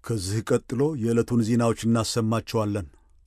ከዚህ ቀጥሎ የዕለቱን ዜናዎች እናሰማቸዋለን።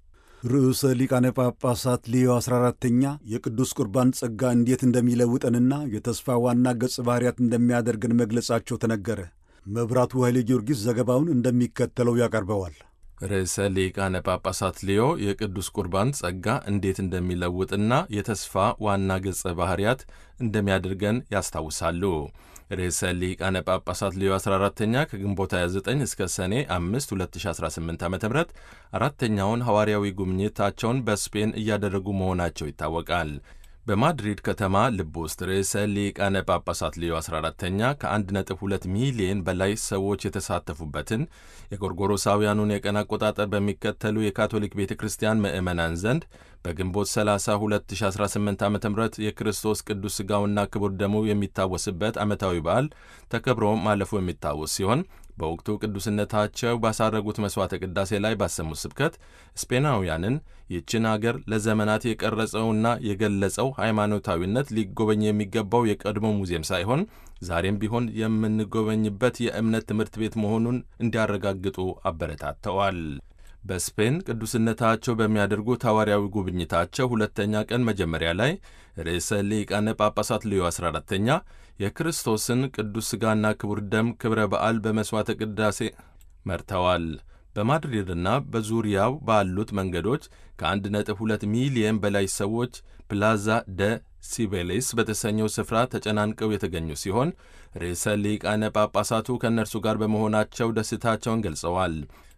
ርዕሰ ሊቃነ ጳጳሳት ሌዮ 14ተኛ የቅዱስ ቁርባን ጸጋ እንዴት እንደሚለውጠንና የተስፋ ዋና ገጽ ባሕርያት እንደሚያደርገን መግለጻቸው ተነገረ። መብራቱ ኃይሌ ጊዮርጊስ ዘገባውን እንደሚከተለው ያቀርበዋል። ርዕሰ ሊቃነ ጳጳሳት ሌዮ የቅዱስ ቁርባን ጸጋ እንዴት እንደሚለውጥና የተስፋ ዋና ገጸ ባሕርያት እንደሚያደርገን ያስታውሳሉ። ርዕሰ ሊቃነ ጳጳሳት ሌዮ 14ተኛ ከግንቦት 29 እስከ ሰኔ 5 2018 ዓ ም አራተኛውን ሐዋርያዊ ጉብኝታቸውን በስፔን እያደረጉ መሆናቸው ይታወቃል። በማድሪድ ከተማ ልብ ውስጥ ርዕሰ ሊቃነ ጳጳሳት ሌዮ 14ተኛ ከ1.2 ሚሊዮን በላይ ሰዎች የተሳተፉበትን የጎርጎሮሳውያኑን የቀን አቆጣጠር በሚከተሉ የካቶሊክ ቤተ ክርስቲያን ምዕመናን ዘንድ በግንቦት 30 2018 ዓ ም የክርስቶስ ቅዱስ ሥጋውና ክቡር ደሙ የሚታወስበት ዓመታዊ በዓል ተከብሮ ማለፉ የሚታወስ ሲሆን በወቅቱ ቅዱስነታቸው ባሳረጉት መሥዋዕተ ቅዳሴ ላይ ባሰሙት ስብከት ስፔናውያንን ይህችን አገር ለዘመናት የቀረጸውና የገለጸው ሃይማኖታዊነት ሊጎበኝ የሚገባው የቀድሞ ሙዚየም ሳይሆን ዛሬም ቢሆን የምንጎበኝበት የእምነት ትምህርት ቤት መሆኑን እንዲያረጋግጡ አበረታተዋል። በስፔን ቅዱስነታቸው በሚያደርጉት ሐዋርያዊ ጉብኝታቸው ሁለተኛ ቀን መጀመሪያ ላይ ርዕሰ ሊቃነ ጳጳሳት ሌዮ 14ተኛ የክርስቶስን ቅዱስ ሥጋና ክቡር ደም ክብረ በዓል በመሥዋዕተ ቅዳሴ መርተዋል። በማድሪድና በዙሪያው ባሉት መንገዶች ከ1.2 ሚሊየን በላይ ሰዎች ፕላዛ ደ ሲቤሌስ በተሰኘው ስፍራ ተጨናንቀው የተገኙ ሲሆን ርዕሰ ሊቃነ ጳጳሳቱ ከእነርሱ ጋር በመሆናቸው ደስታቸውን ገልጸዋል።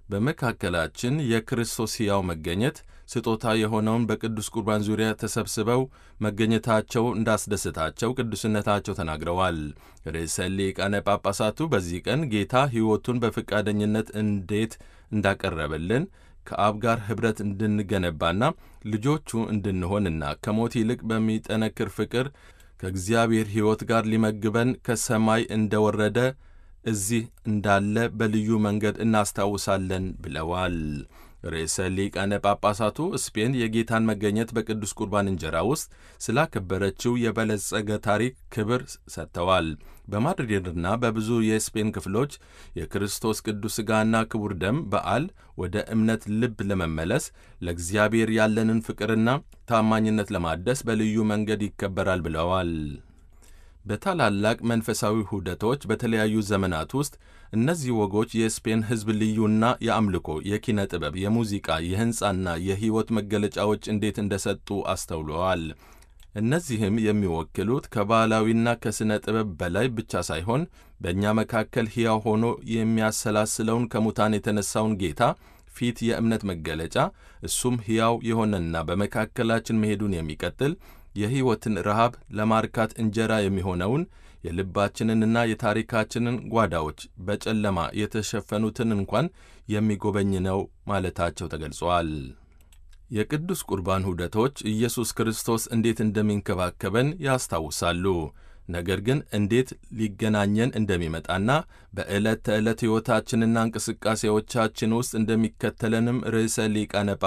በመካከላችን የክርስቶስ ሕያው መገኘት ስጦታ የሆነውን በቅዱስ ቁርባን ዙሪያ ተሰብስበው መገኘታቸው እንዳስደሰታቸው ቅዱስነታቸው ተናግረዋል። ርዕሰ ሊቃነ ጳጳሳቱ በዚህ ቀን ጌታ ሕይወቱን በፈቃደኝነት እንዴት እንዳቀረበልን ከአብ ጋር ኅብረት እንድንገነባና ልጆቹ እንድንሆንና ከሞት ይልቅ በሚጠነክር ፍቅር ከእግዚአብሔር ሕይወት ጋር ሊመግበን ከሰማይ እንደወረደ እዚህ እንዳለ በልዩ መንገድ እናስታውሳለን ብለዋል። ርዕሰ ሊቃነ ጳጳሳቱ ስፔን የጌታን መገኘት በቅዱስ ቁርባን እንጀራ ውስጥ ስላከበረችው የበለጸገ ታሪክ ክብር ሰጥተዋል። በማድሪድና በብዙ የስፔን ክፍሎች የክርስቶስ ቅዱስ ሥጋና ክቡር ደም በዓል ወደ እምነት ልብ ለመመለስ ለእግዚአብሔር ያለንን ፍቅርና ታማኝነት ለማደስ በልዩ መንገድ ይከበራል ብለዋል። በታላላቅ መንፈሳዊ ሁደቶች በተለያዩ ዘመናት ውስጥ እነዚህ ወጎች የስፔን ሕዝብ ልዩና የአምልኮ፣ የኪነ ጥበብ፣ የሙዚቃ፣ የሕንፃና የሕይወት መገለጫዎች እንዴት እንደሰጡ አስተውለዋል። እነዚህም የሚወክሉት ከባህላዊና ከሥነ ጥበብ በላይ ብቻ ሳይሆን በእኛ መካከል ሕያው ሆኖ የሚያሰላስለውን ከሙታን የተነሳውን ጌታ ፊት የእምነት መገለጫ እሱም ሕያው የሆነና በመካከላችን መሄዱን የሚቀጥል የሕይወትን ረሃብ ለማርካት እንጀራ የሚሆነውን የልባችንንና የታሪካችንን ጓዳዎች በጨለማ የተሸፈኑትን እንኳን የሚጎበኝ ነው ማለታቸው ተገልጿል። የቅዱስ ቁርባን ሁደቶች ኢየሱስ ክርስቶስ እንዴት እንደሚንከባከበን ያስታውሳሉ። ነገር ግን እንዴት ሊገናኘን እንደሚመጣና በዕለት ተዕለት ሕይወታችንና እንቅስቃሴዎቻችን ውስጥ እንደሚከተለንም ርዕሰ ሊቃነ